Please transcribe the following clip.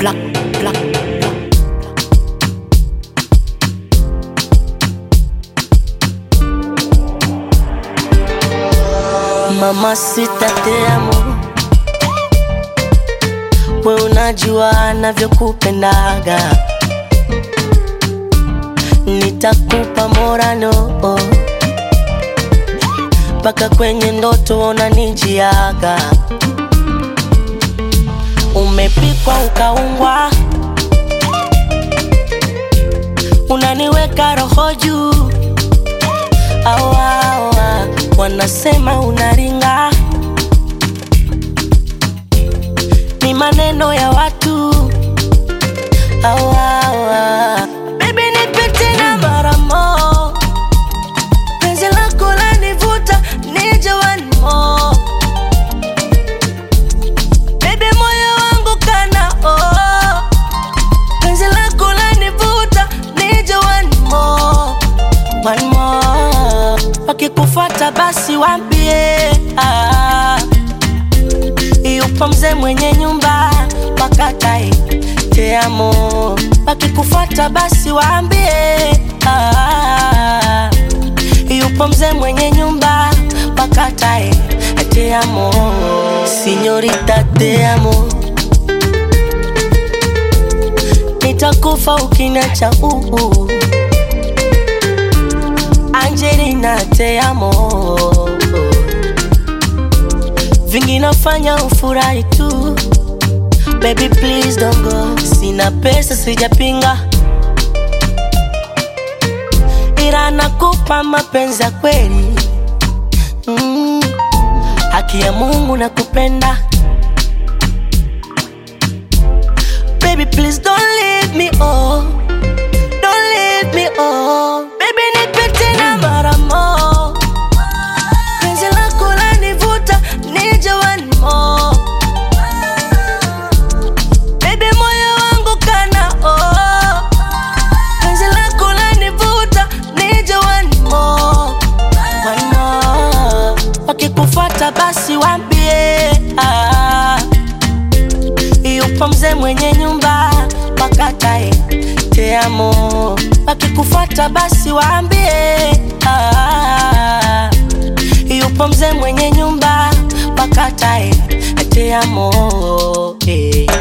black, black, black. Mama sita te amo, we unajua navyokupendaga, nitakupa morano mpaka kwenye ndoto unanijiaga. Umepikwa ukaungwa, unaniweka roho juu awa, awa, wanasema unaringa, ni maneno ya watu awa, awa. Baby nipe tena mara mo, penzi lako lanivuta nije one more. Baby moyo wangu kana oh, penzi lako lanivuta nije one more, one more. Wakikufuata basi wambie ah, yupo mzee mwenye nyumba wakatae te amo. Wakikufuata basi waambie ah, yupo mzee mwenye nyumba wakatae te amo. Sinyorita te amo, nitakufa ukiniacha uu. Angelina te amo, vingi nafanya ufurahi tu Baby please don't go, sina pesa sijapinga, ila nakupa mapenzi ya kweli mm. Haki ya Mungu nakupenda Baby please don't leave me oh, don't leave me oh. Baby nipe tena mara mo, penzi lako lanivuta nije one more Baby moyo wangu kana oh, penzi lako lanivuta nije one more, one more. Wakikufuata basi wambie ah, yupo mzee mwenye nyumba wakatae te amo. Wakikufuata basi waambie ah, yupo mzee mwenye nyumba wakatae te amo eh.